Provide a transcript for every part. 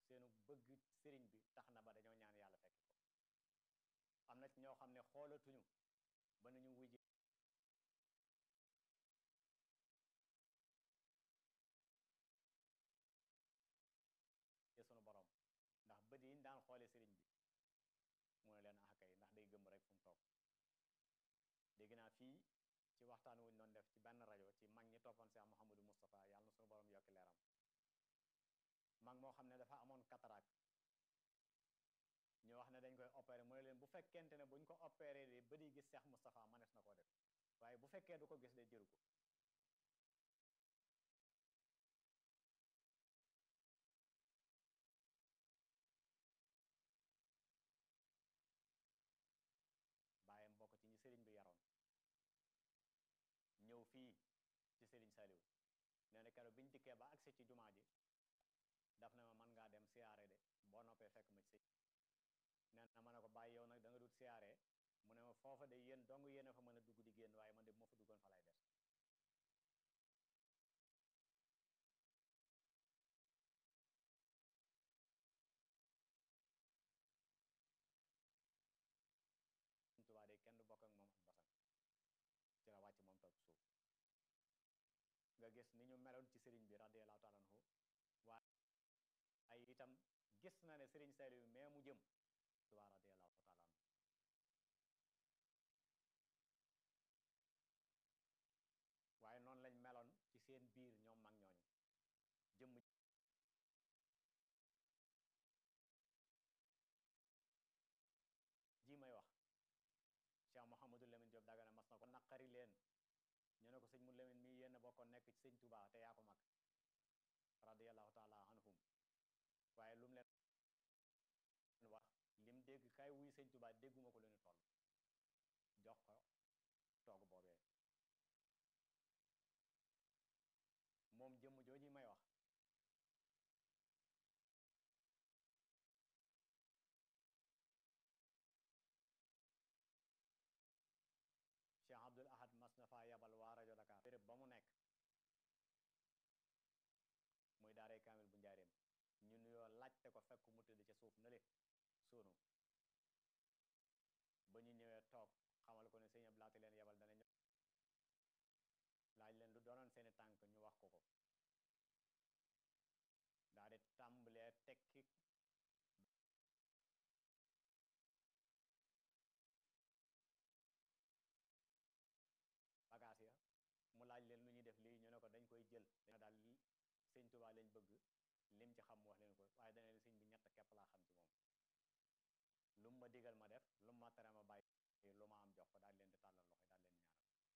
seenu bëgg sëriñ bi tax na ba dañoo ñaan yàlla fekk ko am na ci ñoo xam ne xoolatuñu ba nañu wujje sunu borom ndax bët yi ñu daan xoole sëriñ bi mu ne leen axakay ndax day gëm rek fu mu toog dégg naa fii ci waxtaan wuñ doon def ci benn rajo ci mag ñi toppoon Cheikh Mouhamadou Moustapha yàlla na sunu borom yokki leeram mag moo xam ne dafa amoon cataracte ñu wax ne dañ koy opéré mu ne leen bu fekkente ne buñ ko opéré de bët yi gis Cheikh Moustapha manees na koo def waaye bu fekkee du ko gis de jëru ko bàyyam bokk ci ñi sëriñ bi yaroon ñëw fii ci sëriñ Saliou nee na keroog biñu dikkee ba agsi ci jumaa ji daf na ma man ngaa dem siyaare de boo noppee fekk ma ci sëñ nee na ma ne ko bàyyi yow nag da nga dut siyaare mu ne ma foofa de yéen dong yéen a fa mën a dugg di génn waaye man de bu ma fa duggoon fa lay des Sëñ Tuubaa de kenn du bokk ak moom ak basang ci la wàcc moom toog suuf nga gis ni ñu meloon ci sëriñ bi radiyallahu taala anhu waaye itam gis na ne sëriñ Saliou mais mu jëm Tuubaa radiyallahu taala anhu waaye noonu lañ meloon ci seen biir ñoom mag ñooñu jëmm ji may wax Cheikh Mouhamadou Lamine Diop Dagana mas na ko naqari leen ñu ne ko sëñ mu Lamine mii yéen a bokkoon nekk ci sëñ Touba te yaa ko mag radiyallahu taala anhum waaye lu mu leen wax lim dégg kay wuy sëñ Touba dégguma ko lu ñu toll jox ko toog boobee moom jëmm jooju may wax Cheikh Abdoul Ahad mas na faa yabal waa rajo Dakar béréb ba mu nekk muy daaray kaamil bu njaareem ñu nuyoo laajte ko fekk mu tëdd ca suuf na le sunu ba ñu ñëwee toog xamal ko ne sëñ Abdou Lahat leen yabal dana laaj leen lu doonoon seeni tànk ñu wax ko ko daa di tàmbalee tekki bagaas ya mu laaj leen lu ñuy def lii ñu ne ko dañ koy jël dañu daal sëñ Tuubaa lañ bëgg lim ci xam mu wax leen ko waaye dana leen sëñ bi ñett képp laa xam ci moom lu mu ma digal ma def lu mu ma tere ma bàyyi lu ma am jox ko daal leen di tàllal loxo daal leen ñaanal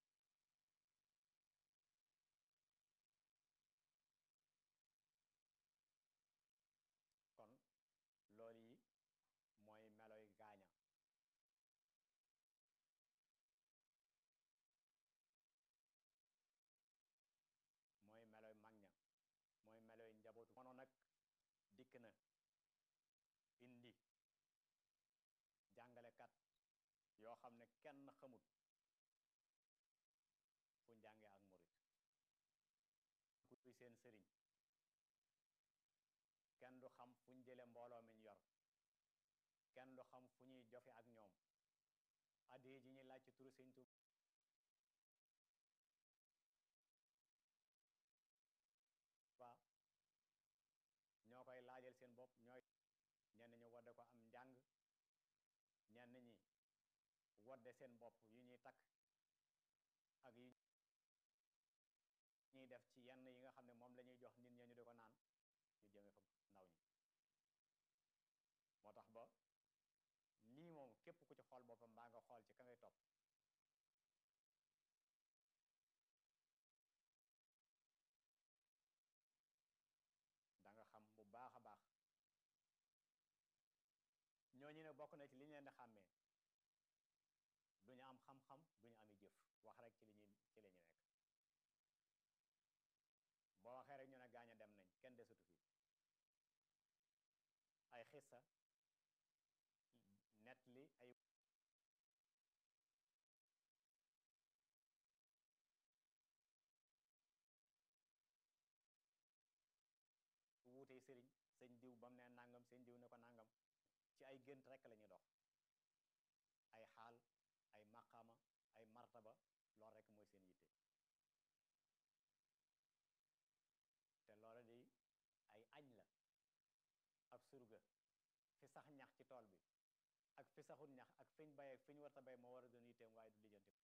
kon loolu yi mooy meloy gaaña mooy meloy mag ña mooy meloy njabootu mono nag dikk na indi jàngalekat yoo xam ne kenn xamut fu njàngee ak murit kuy seen sëriñ kenn du xam fu ñu jële mbooloo mi ñu yor kenn du xam fu ñuy jofe ak ñoom addiye ji ñuy laaj ci turu sëñ Tuubaa ñoo koy laajal seen bopp ñooy ñenn ñi wadde ko am njàng ñenn ñi wadde seen bopp yu ñuy takk ak yu ñuy def ci yenn yi nga xam ne moom la ñuy jox nit ñi ñu di ko naan ñu jëme fa ndaw ñi moo tax ba lii moom képp ku ci xool boppam mbaa nga xool ci ka ngay topp da nga xam bu baax a baax ñooñu ne bokk na ci li ñu leen di xàmmee duñu am xam-xam duñu ami jëf wax rek ci li ñuy ci li ñu nekk boo waxee rek ñu ne gaañ a dem nañ kenn desatu fi ay xissa net li ay wuutee sëriñ sëñ diw ba mu ne nangam sëñ diw ne ko nangam ci ay gént rekk la ñuy dox ay xaal ay maqaama ay martaba lool rekk mooy seen yitte te loola di ay añ la ab surga fi sax ñax ci tool bi ak fi saxul ñax ak fiñ bay ak fi ñu war a bay moo war a doon yitteem waaye du lijjanti